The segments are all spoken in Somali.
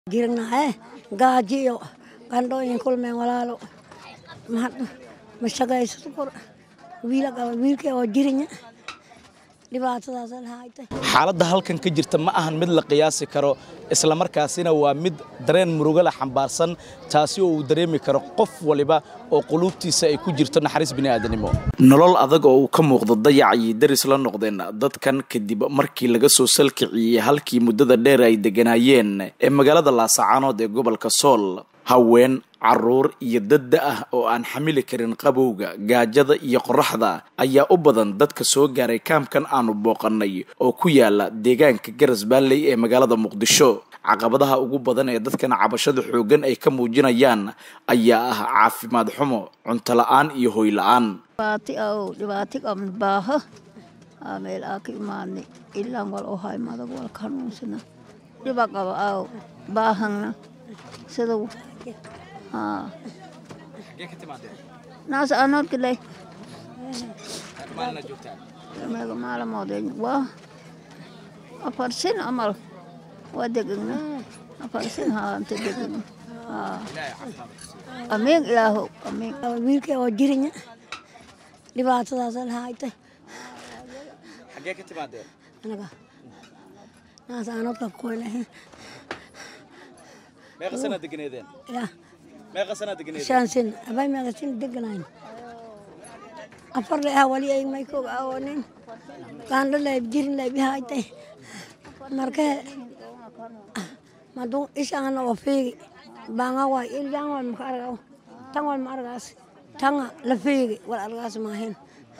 jirnahe gaajiyo qandhooyin kulmeen walaalo ma shaqaysato kor wiila qaba wiilkay oo jirinya dhibaatadaas lahaytay xaaladda halkan ka jirta ma ahan mid la qiyaasi karo islamarkaasina waa mid dareen murugo la xambaarsan taasi oo uu dareemi karo qof waliba oo quluubtiisa ay ku jirto naxariis bini'aadanimo nolol adag oo uu ka muuqdo dayac ayay daris la noqdeen dadkan kadib markii laga soo salkiciyey halkii muddada dheer ay degganaayeen ee magaalada laasacaanood ee gobolka sool haween caruur iyo dadda ah oo aan xamili karin qabowga gaajada iyo qoraxda ayaa u badan dadka soo gaaray kaamkan aanu booqannay oo ku yaala deegaanka garas baalley ee magaalada muqdisho caqabadaha ugu badan ee dadkan cabashada xooggan ay ka muujinayaan ayaa ah caafimaad xumo cunto la-aan iyo hoy la-aan dhibaato qabna baaho meel aa ka imaadnay ilaan wal oo hay madag wal kanuunsana dhiba qaba aaw baahana sida naas anoodkiley meega maalamoodeen waa afar sin amal waa degegna afar sin haanta degegna amiin ilaahow amiin wiilkay oo jirinya dhibaatadaas lahaytay xagee ka timaadeen anaga naas anoodka koynahe meeqa sanaa deganeedeen yaa meeqa sanaa deganeedeen shan sin abay meeqa sin deganayn afar le ah wali ay may koog awoonin qaandho lay jirin lay bihaytay marka madu ishaana oo fiigi banga waay iljaan wal maka argaw tan wal ma argaas tanga la fiigi wal argaas maahin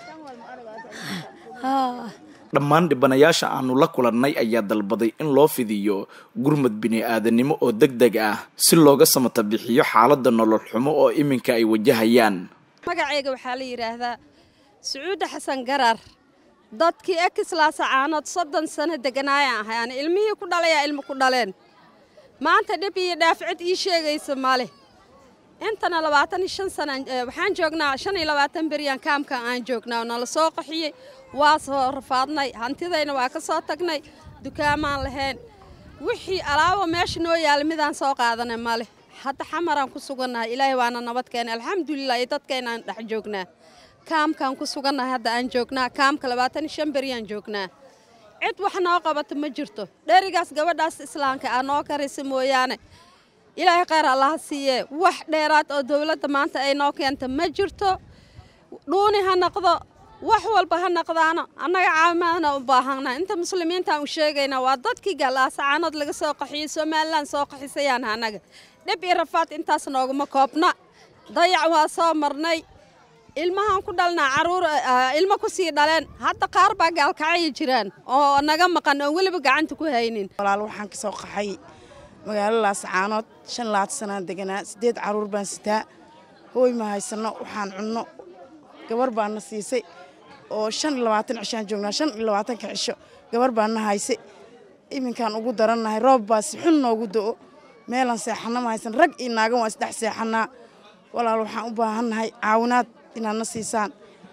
dhammaan dhibanayaasha aanu la kulannay ayaa dalbaday in loo fidiyo gurmad bini'aadanimo oo deg deg ah si looga samata bixiyo xaaladda nolol xumo oo iminka ay wajahayaan magacayga waxaa la yidhaahdaa sacuudda xasan garar dadkii ekislaasa caanood soddon sano deganaayaan ahay ani ilmihii ku dhalayaa ilmo ku dhaleen maanta dhib iyo dhaafcid ii sheegaysa male intana labaatan iyo shan sana waxaan joognaa shan iyo labaatan beryaan kaamkan aan joognaa oo nala soo qaxiyey waa soo rafaadnay hantidayna waa ka soo tagnay dukaamaan lahayn wixii alaabo meesha noo yaala midaan soo qaadanay male hadda xamaraan ku sugannahay ilaahay waana nabad keenay alxamdulilah iyo dadkaynaan dhex joognaa kaamkaan ku sugannahay hadda aan joognaa kaamka labaatan iyo shan beryaan joognaa cid wax noo qabato ma jirto dherigaas gabadhaas islaamka ah noo karaysa mooyaane ilaahay khayr allaha siiyee wax dheeraad oo dowladda maanta ay noo keenta ma jirto dhuuni ha noqdo wax walba ha noqdaano annaga caawimaadna u baahanna inta muslimiintaan u sheegaynaa waa dadkii galaasacaanood laga soo qaxiyey somalilan soo qaxisayaan annaga dhib iyo rafaad intaas nooguma koobna dayac waa soo marnay ilmahaan ku dhalnaa caruur ilmo ku sii dhaleen hadda qaar baa gaalkacaya jiraan oo naga maqan oo weliba gacanta ku haynin walaal waxaan ka soo qaxay magaalo laasacaanood shan labaatan sanaan deganaa siddeed caruur baan sitaa hooy ma haysanno waxaan cunno gabar baana siisay oo shan iyo labaatan cishaan joognaa shan iyo labaatanka cisho gabar baana haysay iminkaan ugu darannahay roob baa si xun noogu do'o meelaan seexanna ma haysan rag iyo naagan waa isdhex seexannaa walaal waxaan u baahannahay caawinaad inaad na siisaan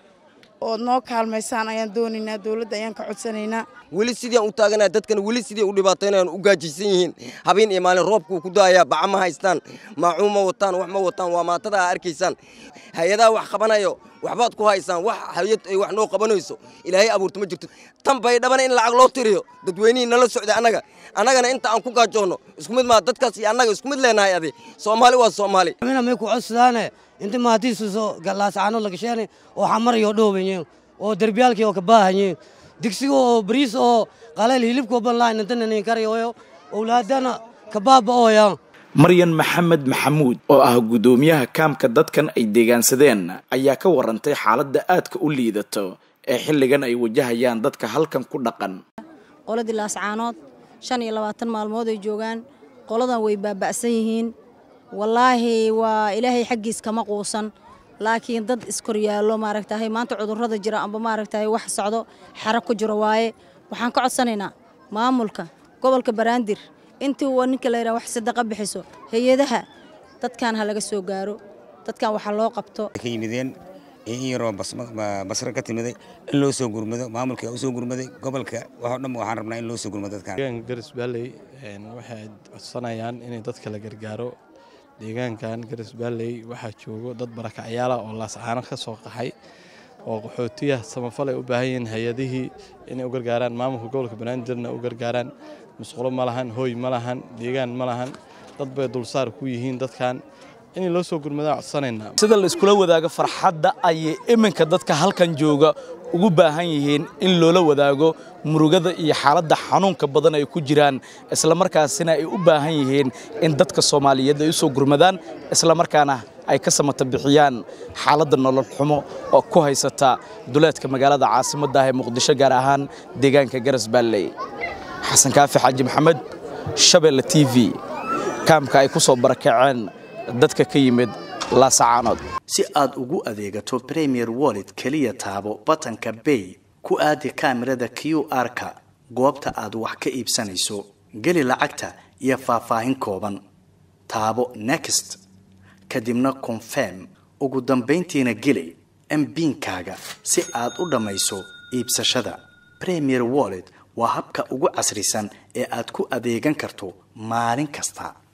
ood noo kaalmaysaan ayaan doonaynaa dowladda ayaan ka codsanaynaa weli sidii aan u taaganaa dadkan weli sidii u dhibaataynayaan u gaajaysan yihiin habeen iyo maalin roobkuu ku da'ayaa baca ma haystaan maacuun ma wataan wax ma wataan waa maatada aa arkaysaan hay-adaha wax qabanayo waxbaad ku haysaan wax hay-ad ay wax noo qabanayso ilaahay abuurta ma jirto tan bay dhabana in lacag loo tiriyo dadweynihii nala socday annaga annagana inta aan ku gaajoonno isku mid maa dadkaas iyo annaga isku mid leenahay adi soomaali waa soomaali mina may ku codsadaane inta maatiisuso galaascaanood lagasheene oo xamarayo dhoobaye oo derbiyaalkii oo kabaahanye digsiga oo bariis oo qaleel hilibkoo banlaan intanani karayo owlaadana kabaaba ooya maryan maxamed maxamuud oo ah guddoomiyaha kaamka dadkan ay deegaansadeen ayaa ka warantay xaaladda aadka u liidato ee xilligan ay wajahayaan dadka halkan ku dhaqan qoladii laascaanood shan iyo labaatan maalmood ay joogaan qoladan way baaba'san yihiin wallaahi waa ilaahay xaggiis kama quusan laakiin dad iskoryaalo maaragtahay maanta cudurrada jira amba maaragtahay wax socdo xero ku jiro waaye waxaan ka codsanaynaa maamulka gobolka baraandir intii waa ninka la yidhaha wax sadaqa bixiso hay-adaha dadkan ha laga soo gaaro dadkan waxa loo qabto ka yimideen iyo in yaroo basra ka timiday in loo soo gurmado maamulka u soo gurmaday gobolka waxoo dhan waxaan rabnaa in loo soo gurmado dadkan deegaanka garas baalley waxay codsanayaan inay dadka la gargaaro deegaankan garas baalley waxaa joogo dad barakacyaala oo laascaano ka soo qaxay oo qaxootiya samafal ay u baahan yihiin hay-adihii inay u gargaaraan maamulka gobolka banaadirna u gargaaraan musqulo ma lahan hooy ma lahan deegaan ma lahan dad bay dulsaar ku yihiin dadkan in loo soo gurmadaa codsanaynaa sida la iskula wadaago farxadda ayay iminka dadka halkan jooga ugu baahan yihiin in loola wadaago murugada iyo xaaladda xanuunka badan ay ku jiraan islamarkaasina ay u baahan yihiin in dadka soomaaliyeed ay u soo gurmadaan islamarkaana ay ka samata bixiyaan xaaladda nolol xumo oo ku haysata duleedka magaalada caasimadda ah ee muqdisho gaar ahaan deegaanka garas baalley xasan kaafi xaaji maxamed shabeelle t v kaamka ay ku soo barakaceen dadka ka yimid laasacaanood si aad ugu adeegato premier wallet keliya taabo batanka bay ku aadi kaamirada q r-ka goobta aad wax ka iibsanayso geli lacagta iyo faahfaahin kooban taabo next kadibna confirm ugu dambayntiina geli mbiinkaaga si aad u dhammayso iibsashada premier wallet waa habka ugu casrisan ee aad ku adeegan karto maalin kasta